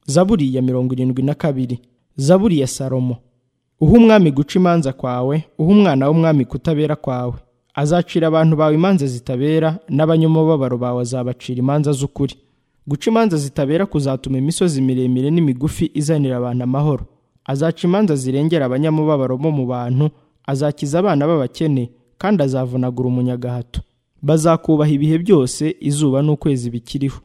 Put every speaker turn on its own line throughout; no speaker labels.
zaburi ya mirongo irindwi na kabiri zaburi ya salomo uha umwami guca imanza kwawe uha umwana w'umwami kutabera kwawe azacira abantu bawe imanza zitabera n'abanyamubabaro bawe azabacira imanza z'ukuri guca imanza zitabera kuzatuma imisozi miremire n'imigufi izanira abantu amahoro azaca imanza zirengera abanyamubabaro bo mu bantu azakiza abana b'abakene kandi azavunagura umunyagahato bazakubaha ibihe byose izuba n'ukwezi bikiriho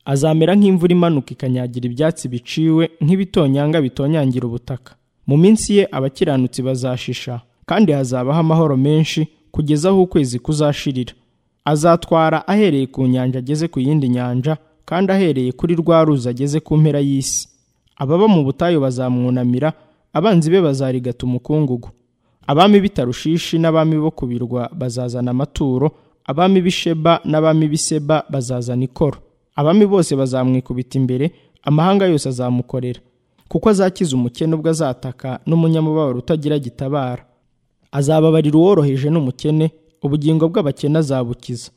azamera nk'imvura imanuka ikanyagira ibyatsi biciwe nk'ibitonyanga bitonyangira ubutaka mu minsi ye abakiranutsi bazashisha kandi hazabaho amahoro menshi kugeza aho ukwezi kuzashirira azatwara ahereye ku nyanja ageze ku yindi nyanja kandi ahereye kuri rwa ruzi ageze ku mpera y'isi ababa mu butayu bazamwunamira abanzi be bazarigata umukungugu abami b'Itarushishi n'abami bo kubirwa bazazana amaturo abami b'isheba n'abami b'iseba bazazana ikoro abami bose bazamwikubita imbere amahanga yose azamukorera kuko azakiza umukene ubwo azataka n'umunyamubabaro utagira gitabara azababarira uworoheje n'umukene ubugingo bw'abakene azabukiza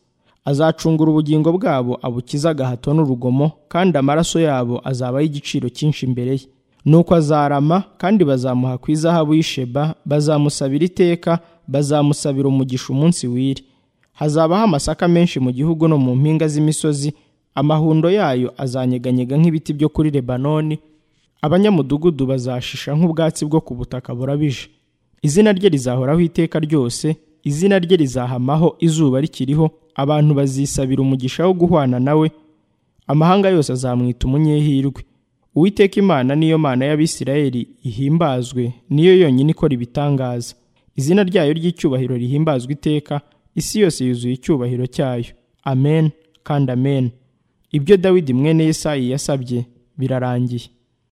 azacungura ubugingo bwabo abukiza agahato n'urugomo kandi amaraso yabo azabaho igiciro cyinshi imbere ye nuko azarama kandi bazamuha ku izahabu y'isheba bazamusabira iteka bazamusabira umugisha umunsi w'iri hazabaho amasaka menshi mu gihugu no mu mpinga z'imisozi amahundo yayo azanyeganyega nk'ibiti byo kuri lebanoni abanyamudugudu bazashisha nk'ubwatsi bwo ku butaka burabije izina rye rizahoraho iteka ryose izina rye rizahamaho izuba rikiriho abantu bazisabira umugisha wo guhwana nawe amahanga yose azamwita umunyehirwe uwiteka imana niyo mana y'abisirayeli ihimbazwe niyo yonyine ikora ibitangaza izina ryayo ry'icyubahiro rihimbazwa iteka isi yose yuzuye icyubahiro cyayo amen kandi amen ibyo dawidi mwene yesayi yasabye birarangiye